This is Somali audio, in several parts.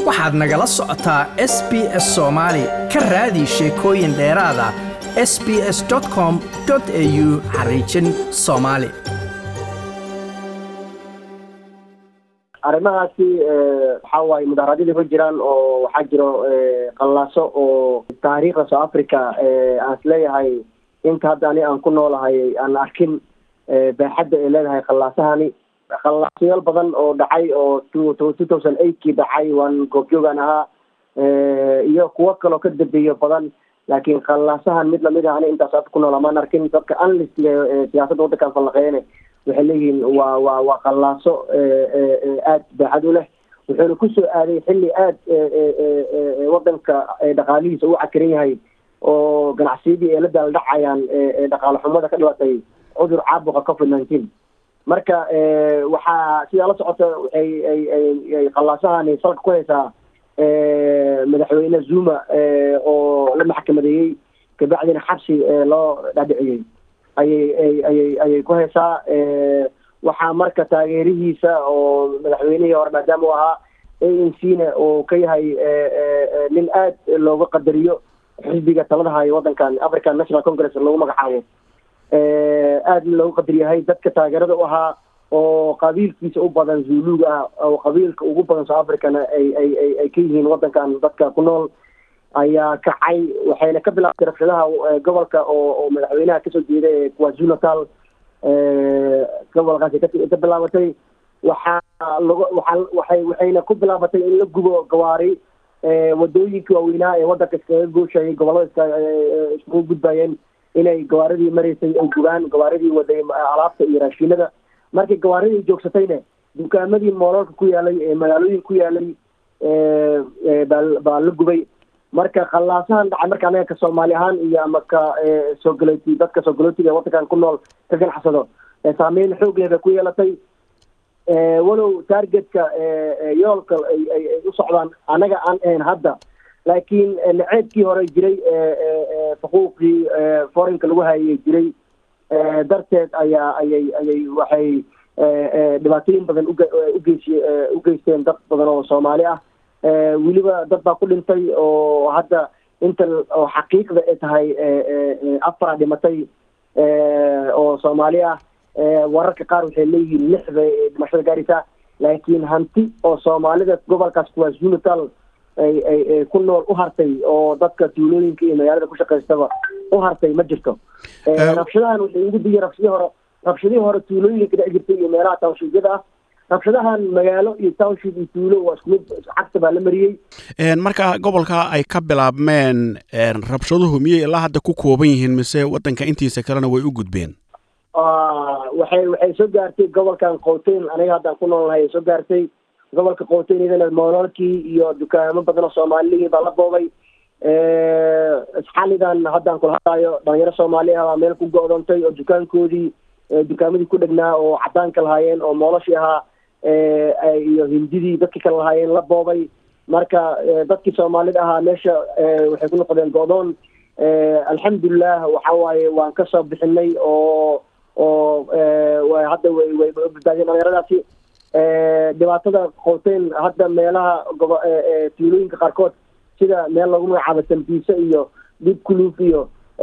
waxaad nagala socotaa s b s soomaali ka raadi sheekooyin dheeraada s b s com au xariijin soomaali arrimahaasi waxaa waaye mudaharaadyadii ku jiraan oo waxaa jiro qallaaso oo taariikhda south africa aan is leeyahay inta hadda ani aan ku noolahay aan arkin baaxadda ay leedahay qallaasahani khallaasayaal badan oo dhacay oo two thousand eightkii dhacay waan goobjoogaan ahaa iyo kuwo kaloo ka dambeeyo badan laakiin khallaasahan mid lamid ah ani intaas hadda ku noola maan arkin dadka anlistiga siyaasadda waddankan fallaqeeyane waxay leeyihiin waa waa waa qallaaso aad baaxad u leh wuxuuna kusoo aaday xilli aad waddanka dhaqaalihiisa u cakiran yahay oo ganacsiyadii ay la daaldhacayaan dhaqaale xumada ka dhibatay cudur caabuqa covid nineteen marka waxaa sidaa la socota waxay ay qallaasahani salka ku haysaa madaxweyne zuma oo la maxkamadeeyey kabacdina xabsi loo dhadhiciyey ayay ayay ayay ku haysaa waxaa marka taageerihiisa oo madaxweynihii hore maadaama u ahaa a n c na uu ka yahay nin aad looga qadariyo xisbiga talada hayo waddankan african national congress lagu magacaabo aad looga qadar yahay dadka taageerada u ahaa oo qabiilkiisa u badan zuluga ah oo qabiilka ugu badan south africana ay ay ay ay ka yihiin waddankan dadka ku nool ayaa kacay waxayna ka bilaabtay rabshadaha gobolka oo oo madaxweynaha kasoo jeeda ee kwazulu natal gobolkaasi ka bilaabatay waxaa lagu waxaa waxay waxayna ku bilaabatay in la gubo gawaari wadooyinka waaweynaa ee waddanka iskaga gooshayay gobollada iska iskugu gudbayeen inay gawaaridii maraysay ay gubaan gawaaridii waday alaabta iyo raashinada markii gawaaridii joogsatayna dukaamadii moololka ku yaalay ee magaalooyin ku yaalay baa baa la gubay marka khallaasahan dhacay marka anaga ka soomaali ahaan iyo ama ka soo galooti dadka soo galootiga ee waddankan ku nool ka ganacsado saameyn xoog leh bay ku yeelatay walow targetka yoolka ay u socdaan anaga aan ahayn hadda laakiin naceebkii hore jiray xuquuqii forinka lagu hayay jiray darteed ayaa ayay ayay waxay dhibaatooyin badan ugeys u geysteen dad badan oo soomaali ah weliba dad baa ku dhintay oo hadda inta oo xaqiiqda ay tahay afara dhimatay oo soomaali ah wararka qaar waxay leeyihiin lix bay dhimashada gaaraysaa laakiin hanti oo soomaalida gobolkaas kwazulu natal ay ay ay ku nool u hartay oo dadka tuulooyinka iyo magaalada ku shaqaystaba u hartay ma jirto rabshadahan waxay ugu diyay rabshadii hore rabshadihii hore tuulooyinka dhici jirtay iyo meelaha townshiidyada ah rabshadahan magaalo iyo township iyo tuulo waa isku mid cagta baa la mariyey marka gobolka ay ka bilaabmeen rabshaduhu miyay ilaa hadda ku kooban yihiin mise waddanka intiisa kalena way u gudbeen waxay waxay soo gaartay gobolkan qowteyn aniga haddaan ku noolnahay ay soo gaartay gobolka qowteyn iyadana moololkii iyo dukaamo badan oo soomaalilihii baa la boobay xalidan haddaan kula hadlaayo dhalinyaro soomaali ah baa meel ku go-doontay oo dukaankoodii dukaamadii ku dhegnaa oo cadaanka lahaayeen oo mooloshii ahaa iyo hindidii dadkii kale lahaayeen la boobay marka dadkii soomaalida ahaa meesha waxay ku noqdeen go-doon alxamdulilah waxa waaye waan kasoo bixinay oo oo hadda way way badbaadiyeen dhalinyaradaasi dhibaatada qowteyn hadda meelaha gobo tuulooyinka qaarkood sida meel lagu magacaabo tambiise iyo dib kuluuf iyo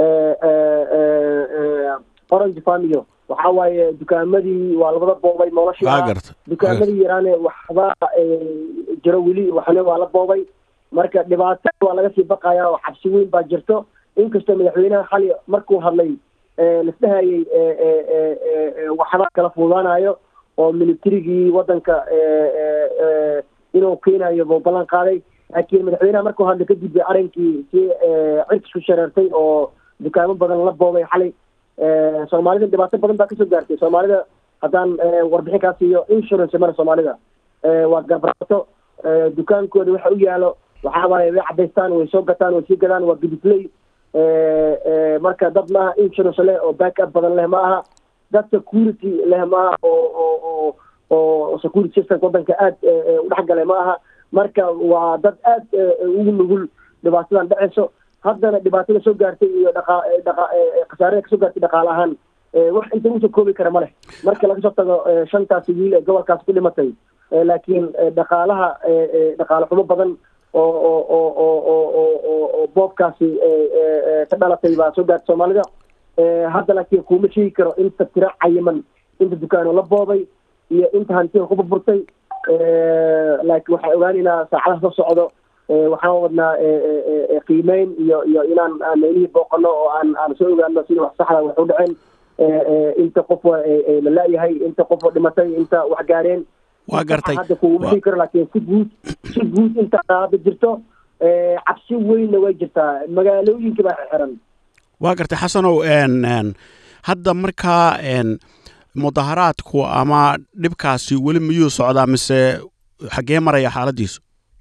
orange farm iyo waxa waaye dukaamadii waa labada boobay noloshii ah dukaamadii yaraane waxba jiro weli waxna waa la boobay marka dhibaato waa laga sii baqaya oo xabsi weyn baa jirto inkastoo madaxweynaha xali markuu hadlay lasdhahayay waxba kala fuudaanayo oo militarigii waddanka inuu keenayo buu ballan qaaday laakiin madaxweynaha markuu hadlay kadib arrinkii si cirkisku shareertay oo dukaamo badan la boobay xalay soomaalida dhibaato badan baa kasoo gaartay soomaalida haddaan warbixin kaa siiyo insurance mara soomaalida waa garbaraato dukaankooda waxa u yaalo waxaa waaye way cadaystaan way soo gataan way sii gadaan waa gudisley marka dad maaha insurance leh oo back up badan leh ma aha dad security leh ma aha oo oo oo oo security systemka waddanka aad udhex galay ma aha marka waa dad aad ugu nugul dhibaatadan dhaceyso haddana dhibaatada soo gaartay iyo dhaqa dhaqa khasaarada kasoo gaartay dhaqaale ahaan wax inta usoo koobi kara ma leh marka laga soo tago shantaasi wiil ee gobolkaas ku dhimatay laakiin dhaqaalaha dhaqaale xumo badan oo oo oo oo oo oo oo oo boobkaasi ka dhalatay baa soo gaarta soomaalida hadda laakiin kuma sheegi karo inta tiro cayiman inta dukaano la boobay iyo inta hantida ku burburtay laakiin waxaan ogaaneynaa saacadaha soo socdo waxaan wadnaa qiimeyn iyo iyo inaan aan meelihii booqano oo aan aan soo ogaano sida wax saxda wax u dhaceen inta qof la la-yahay inta qof dhimatay inta wax gaareen waa gartay hadda kuguma sheegi karo laakiin si guud si guud inta qaada jirto cabsi weynna way jirtaa magaalooyinka baa xiran waa gartay xasanow hadda markaa mudaharaadku ama dhibkaasi weli miyuu socdaa mise xaggee maraya xaaladiisu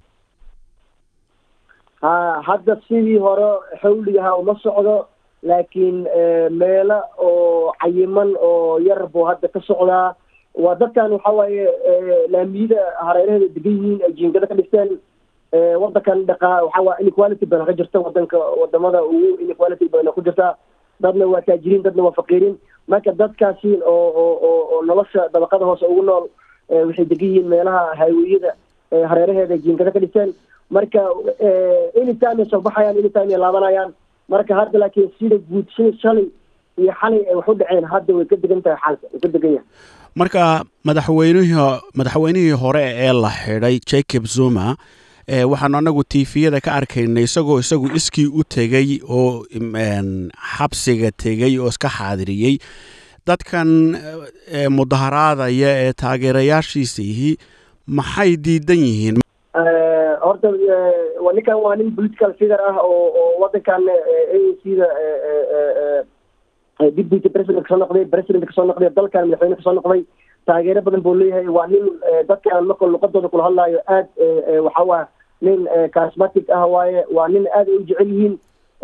ha hadda sidii hore xawligaha uma socdo laakiin meelo oo cayiman oo yar buu hadda ka socdaa waa dadkan waxa waaye laamiyada hareeraheeda degan yihiin ay jiingada ka dhisteen wadankan dhaqaa waxa waa inequality badan ka jirta wadanka wadamada ugu inequality badan ku jirta dadna waa taajiriin dadna waa faqiiriin marka dadkaasi oo oo oo oo nolosha dabaqada hoose ugu nool waxay degan yihiin meelaha haawiyada hareeraheeda jiingada ka dhisteen marka anytime ay soo baxayaan anytime ay laabanayaan marka hadda laakiin sida guud sida shalay iyo xalay ay wax u dhaceen hadda way ka degan tahay xaalka way ka degan yahay marka madaxweynihii madaxweynihii hore ee la xidhay jacob zuma waxaanu anagu tifiyada ka arkaynay isagoo isagu iskii u tegey oo xabsiga tegey oo iska xaadiriyey dadkan mudaharaadaya ee taageerayaashiisa yihi maxay diidan yihiin horta ninkan waa nin political figure ah oo oo wadankan a c da deputy president kasoo noqday president kasoo noqday dalkan madaxweyne kasoo noqday taageero badan buu leeyahay waa nin dadkan marka luqadooda kula hadlaayo aad waxa waa nin charismatic ah waaye waa nin aad ay u jecel yihiin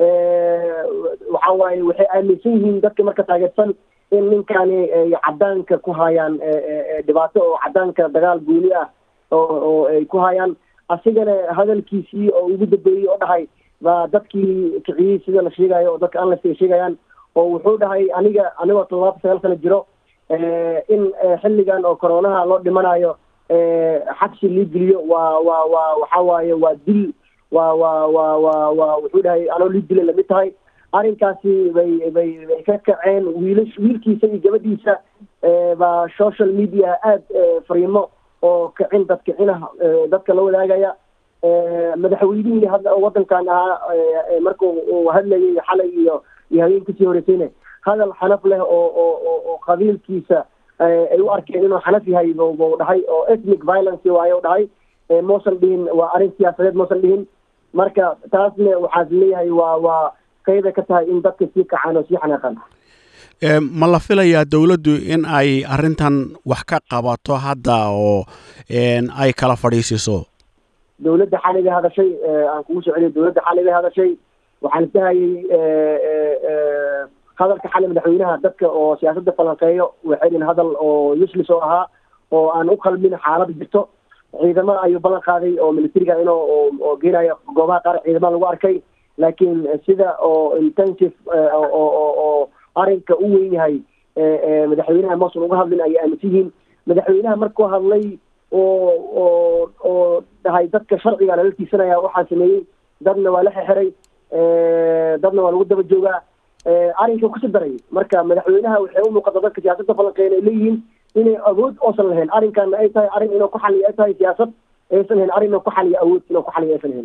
waxa waaye waxay aaminsan yihiin dadka marka taageersan in ninkani ay cadaanka ku hayaan dhibaato oo cadaanka dagaal guuli ah oo oo ay ku hayaan asigana hadalkiisii oo ugu dambeeyey oo dhahay baa dadkii kiciyey sida la sheegayo oo dadka anlas ay sheegayaan oo wuxuu dhahay aniga anigoo toddobaatan sagaal sano jiro in xilligan oo coronaha loo dhimanayo xabsi lii geliyo waa waa waa waxa waaye waa dil waa waa waa waa waa wuxuu dhahay anoo lii dila lamid tahay arrinkaasi bay bay bay ka kaceen wiilash wiilkiisa iyo gabadhiisa baa social media aada fariimo oo kicin dad kicinaha dadka la wadaagaya madaxweynihii hadda wadankan ahaa marka uu hadlayay xalay iyo iyo habeenkasii horeysayna hadal xanaf leh oo oo oo qabiilkiisa ay u arkeen inuu xanaf yahay buu dhahay oo ethnic violence waaye u dhahay mausan dhihin waa arrin siyaasadeed mausan dhihin marka taasna waxaas leeyahay waa waa qeybay ka tahay in dadka sii kacaan oo sii xanaaqaan ma la filayaa dowladdu in ay arrintan wax ka qabato hadda oo ay kala fadhiisiso dowladda xalay bay hadashay aan kugu soo celiyo dowladda xalay bay hadashay waxaan isahayay hadalka xalay madaxweynaha dadka oo siyaasadda falanqeeyo waxay dhihin hadal oo useless oo ahaa oo aan u qalmin xaalad jirto ciidamo ayuu ballan qaaday oo militariga inuu oo geenayo goobaha qaar ciidamada lagu arkay laakiin sida oo intensive oo arrinka u weyn yahay madaxweynaha mausan uga hadlin ayay aaminsan yihiin madaxweynaha markuu hadlay oo oo oo dhahay dadka sharciga lala tiisanaya waxaan sameeyey dadna waa la xexiray dadna waa lagu daba joogaa arrinka kusii daray marka madaxweynaha waxay u muuqata dadka siyaasadda falanqeyn ay leeyihiin inay awood oosan lahayn arrinkaana ay tahay arrin inuu ku xaliyo ay tahay siyaasad aysan lahayn arrin inuu ku xaliyo awood inuu ku xaliyo aysan lahayn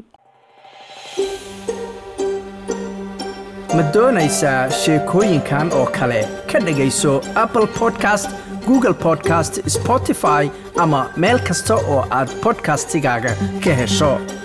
ma doonaysaa sheekooyinkan oo kale ka dhegayso apple podcast google podcast spotify ama meel kasta oo aad podcastigaaga ka hesho